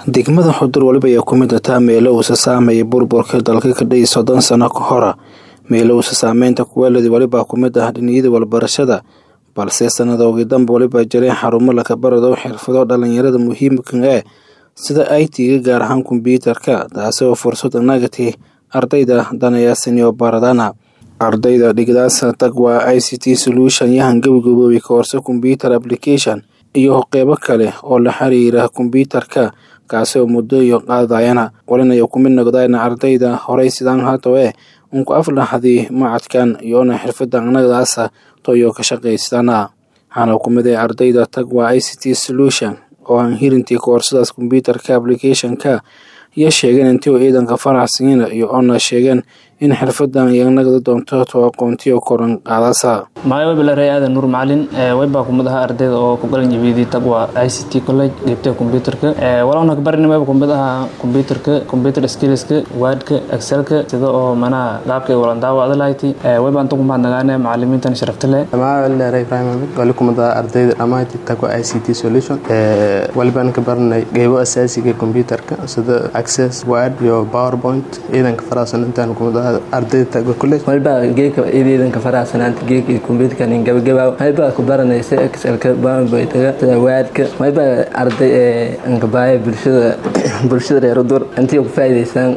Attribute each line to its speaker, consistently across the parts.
Speaker 1: degmada xudur weliba ayaa ku mid ataa meelo uusa saameeyay burburka dalka ka dhihi soddon sano ka hora meelo uusa saameynta kuweeladi welibaa ku mid ah dhiniyada walbarashada balse sanadoogi danba weliba jireen xarumo lakabarado xirfado dhalinyarada muhiimka ee sida i t-ga gaar ahaan kombyuutarka taasi oo fursad nagati ardayda danayaasiniyo baradana ardayda dhigdaasa tag waa i c t solution yahan gabagaboobi koorse combyuter application iyo qeybo kale oo la xiriira kombyuutarka kaasi oo muddo iyo qaadayana walinaya kumid noqdayna ardayda horey sidaan hato eh unku aflaxdii macadkan iyoona xirfada anagdaasa toyo ka shaqaystana waxaana kumid ee ardayda tag waa i c t solution oo aan hirintii koorsadaas kombyuutarka applicationka iyo sheegeen intii ciidanka faraxsiina iyo oona sheegeen in xirfadan iyo nagda doonto to aqoontiyo koran qaadasa
Speaker 2: magacay bilaaray aadan nuur macalin waybaa kumid ahaa ardayda oo ku galan jabiyadii tagwa i c t college qeybta kombyuutarka walana kabarin wayba kumid ahaa kombyuutarka computer skillska wordka excelka sida oo manaha qaabkay walandaawa adalahayti waybaan tugu mahadnagaane macalimiintan sharafta leh
Speaker 3: magacay ibrahim ahmed wali kumid ahaa ardayda dhammaanti tagwa i c t solution walibaan ka baranay qeybo asaasiga kombyuutarka sida access word iyo powerpoint ciidanka farasan intaan kumid ahaa ardayda tagwa college
Speaker 4: walba geeka ciidanka faraasanaanta geeka kombyuutarkan gabagabaa walba ku baranaysa excelka powerpointga sida wordka walba arday ankabaaya bulshada bulshada reer udur intii ku faa'iidaystaan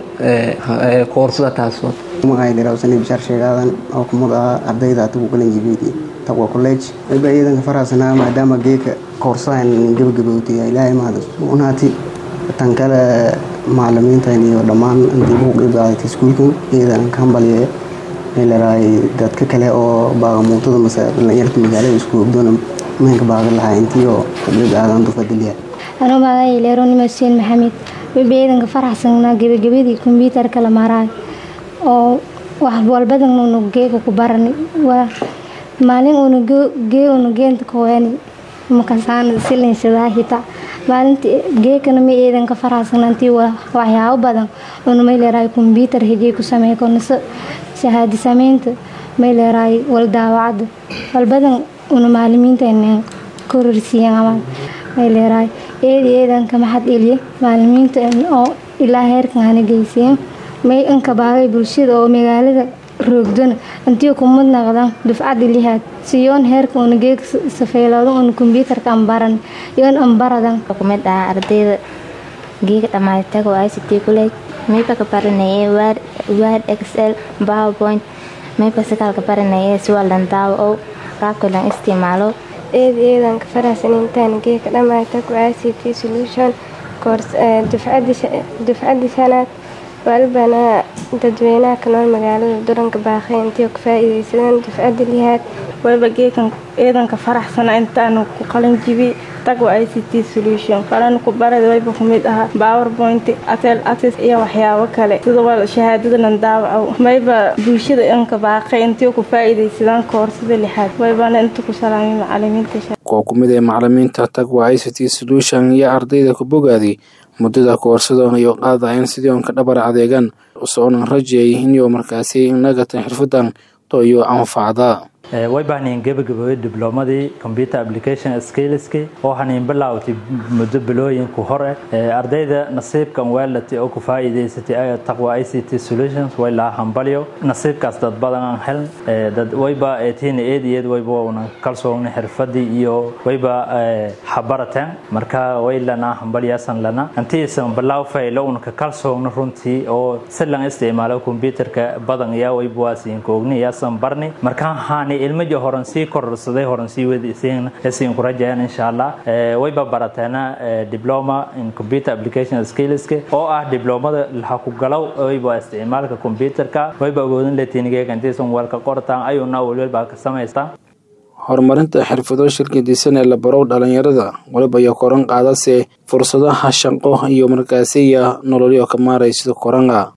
Speaker 4: koorsada taasoo
Speaker 5: magacay dhiraawsanay bishaar sheegaadan oo kumid ahaa ardayda atagu galan jibiidi taqwa college walba ciidanka faraasanaa maadaama geeka koorsadan gabagabowtay ilaahay mahad unaati tan kale macalimiintan iyo dhammaan intii ugu qeybqaadatay iskuulkan ciidan ka hambalyeeya meelaraay dadka kale oo baaqamuutada mase dhalinyarta magaalada isku ogdoona meenka baaqi lahaa intii oo ku qeybqaadan dufadilya
Speaker 6: anuu magacay leeronima xuseen maxamed weba ciidanka faraxsanaa gebagabadii kombyuutarka la maaraay oo wax walbadan unu geega ku barani waa maalin unu gee unu geenta kaweeni makasaan silinsadaa hitaa maalinta geekana ma ciidanka faraxsanaantii waxyaabo badan unu may leeraay kombyuutar hejey ku sameey konase shahaadi sameynta may leeraay wal daawacada walbadan unu maalimiinta kororsiiyeen amaan may leeraay eedi ciidanka maxad eliye maalimiinta oo ilaa heerkan hana geysiyeen may inka baagay bulshada oo magaalada roogdona intii kumad naqdan dufcada lihaad siyoon heerka una geeg safeylado una kombyuutarka ambaran yoon ambaradan
Speaker 7: kumid ah ardayda geega dhammaatago i c t college mayba ka baranayay word excel powerpoint mayba sakaal ka baranayay siwalan daawo oo qaabka lan isticmaalo
Speaker 8: eed ciidanka faraxsaniintaan geega dhammaatago i c t solution dufcadii shanaad walbana dadweynaha ka nool magaalada duranka baaqay intii ku faa-iideysadeen dufcada lihaad
Speaker 9: wayba geekan ciidanka faraxsana intaanu ku qalin jibi tagwa i c t solution falan ku barada wayba kumid ahaa powerpoint atel access iyo waxyaabo kale sida wal shahaadadanan daawaco mayba bulshada inka baaqay intii ku faa-iideysadaan koorsada lixaad waybana inta ku salaamay macalimiinta
Speaker 1: kuwa kumid ee macalimiinta tagwa i c t solution iyo ardayda ku bogaadi muddada koorsada iyo qaadayan sidii on ka dhabar adeegan usoonan rajeeyay inuu markaasi nagata xirfadan toyo anfacda
Speaker 10: way bahneen gebagabooye diblomadii computer application skillski oo hanayn bilaawtay muddo bilooyinku hore ardayda nasiibkan weelati oo ku faa'iidaysatay taqwa i c t solutions way laa hambalyo nasiibkaas dad badan aan heln dad wayba eetiina eed iyo eed wayba una kalsoogna xirfadii iyo wayba habarateen marka way lanaa hambalyaasan lana intiisan bilaaw faylo una ka kalsoogna runtii oo si lan isticmaalo computerka badan yaa wayba waasiin koogni yaasan barni markaan haani ilmaja horan sii kororsaday horan sii wadiisiin isiin ku rajayaan insha allah wayba barateena diploma in computer application skillska oo ah diplomada laha ku galow wayba isticmaalka computerka wayba awoodin latiinigeega intiisan weelka qortaan ayuuna welwelbaa ka samaystaan
Speaker 1: horumarinta xirfado shirkadiisan ee la barow dhalinyarada waliba iyo koran qaadase fursadaha shaqo iyo markaasiya nololyo ka maaraysido koranga